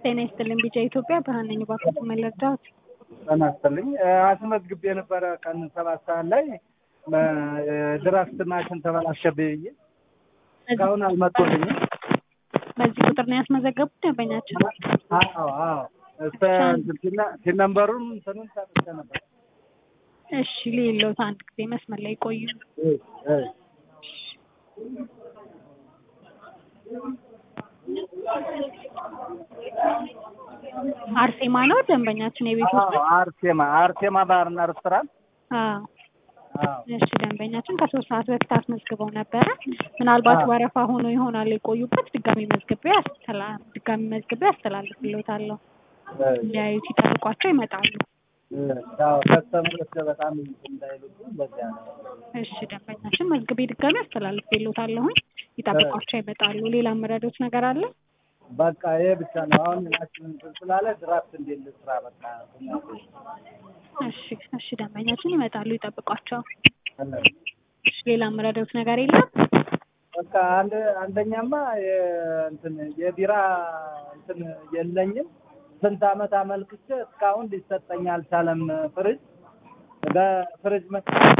ጤና ይስጥልኝ ቢጫ ኢትዮጵያ ብርሃን ነኝ። እባክዎት ምን ልርዳዎት? ጤና ይስጥልኝ አስመዝግቤ የነበረ ቀን ሰባት ሰዓት ላይ ድራፍት ማሽን ተበላሸብኝ ብዬ እስካሁን አልመጡልኝም። በዚህ ቁጥር ነው ያስመዘገቡት ደንበኛቸው? አዎ አዎ እስከ ቲን ነምበሩን እንትኑን ሰጥቼ ነበር። እሺ ሌሎት አንድ ጊዜ መስመር ላይ ቆዩ። እሺ፣ እሺ። አርሴማ ነው ደንበኛችን የቤት ውስጥ? አዎ አርሴማ አርሴማ ባርና ሬስቶራንት አዎ አዎ እሺ ደንበኛችን ከሶስት ሰዓት በፊት አስመዝግበው ነበረ። ምናልባት አዎ። ወረፋ ሆኖ ይሆናል የቆዩበት። ድጋሚ መዝግቤ አስተላ ድጋሚ መዝግቤ አስተላልፍልዎታለሁ። እንዲያዩት ይጠብቋቸው ይመጣሉ። ያው ከስተመሮች በጣም እንዳይሉብኝ በዚያ ነው። እሺ ደንበኛችን መዝግቤ ድጋሚ አስተላልፍልዎታለሁኝ። ይጠብቋቸው ይመጣሉ። ሌላ የምረዳዎት ነገር አለ? በቃ ይሄ ብቻ ነው። አሁን ናችን እንትን ስላለ ድራፍት እንዴት ልስራ? በቃ እሺ እሺ ደንበኛችን ይመጣሉ። ይጠብቋቸው። እሺ ሌላ የምረዳዎት ነገር የለም? በቃ አንድ አንደኛማ የእንትን የቢራ እንትን የለኝም። ስንት ዓመት አመልክቼ እስካሁን ሊሰጠኝ አልቻለም። ፍሪጅ በፍሪጅ መ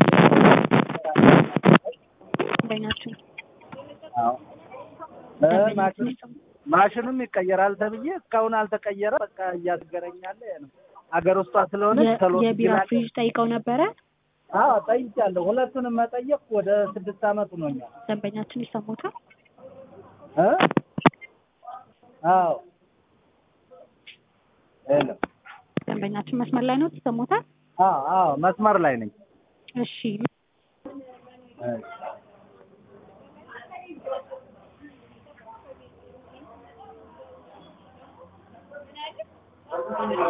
ደንበኛችን አዎ እ ማሽን ማሽኑም ይቀየራል ተብዬ እስካሁን አልተቀየረ። በቃ እያስገረኛለ ነው። አገር ውስጧ ስለሆነ የ- ቶሎ የቢራ ይላል። ፍሪጅ ጠይቀው ነበረ። አዎ ጠይቄያለሁ። ሁለቱንም መጠየቅ ወደ ስድስት ዓመት ሆኖኛል። ደንበኛችን ይሰሙታል። እ አዎ ሄሎ ደንበኛችን መስመር ላይ ነው። ይሰሙታል። አዎ አዎ መስመር ላይ ነኝ። እሺ እሺ